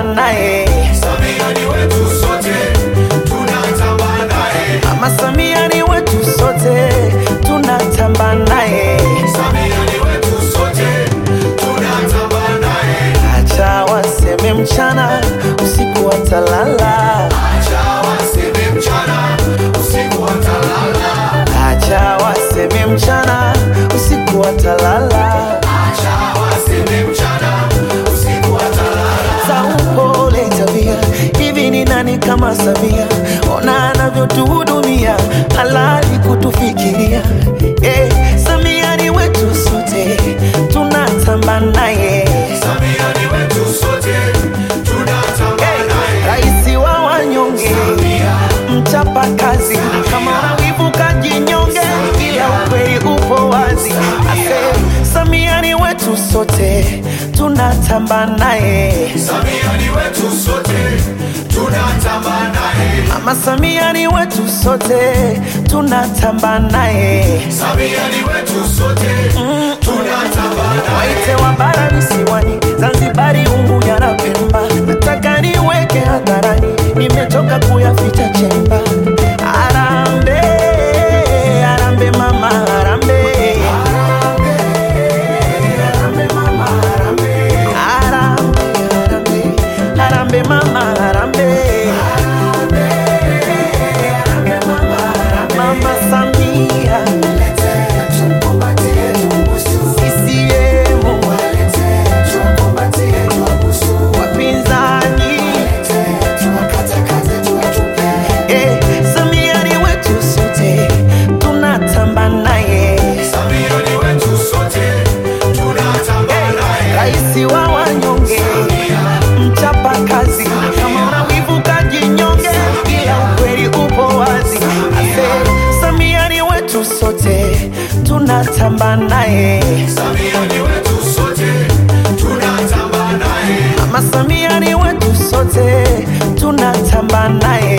naye. Samia ni wetu sote, tunatamba naye. Mama Samia ni wetu sote, tunatamba naye. Samia ni wetu sote, tunatamba naye. Acha waseme mchana, usiku watalala. Acha waseme mchana, usiku watalala. Acha waseme mchana, usiku watalala. Acha waseme mchana, usiku watalala. za upole tabia. Hivi ni nani kama Samia? Ona anavyotuhudumia, halali kutufikiria. Eh, Samia ni wetu sote, tunatamba naye. Samia ni wetu sote, tunatamba naye. Raisi wa wanyonge, Samia, mchapa kazi, kama unawivu kajinyonge, ila ukweli upo wazi. Ase, Samia ni wetu sote, tunatamba naye. Samia ni wetu sote, tunatamba naye. Mama Samia ni wetu sote, tunatamba naye. Samia ni wetu sote, tunatamba naye. Waite wa bara visiwani, Zanzibari, Unguja na Pemba, nataka niweke hadharani, nimechoka kuyaficha chemba. Arambe, arambe mama, arambe. Arambe mama, arambe. Arambe, arambe, arambe mama, arambe. Mama Samia, CCM, wapinzani, eh, Samia ni wetu sote, tunatamba naye. Samia ni wetu sote, tunatamba naye. Raisi wa wanyonge, mchapa kazi, kama unawivu kajinyonge, ila ukweli upo wazi. Ase, Samia ni wetu sote, tunatamba naye. Samia ni wetu sote, tunatamba naye. Mama Samia ni wetu sote, tunatamba naye.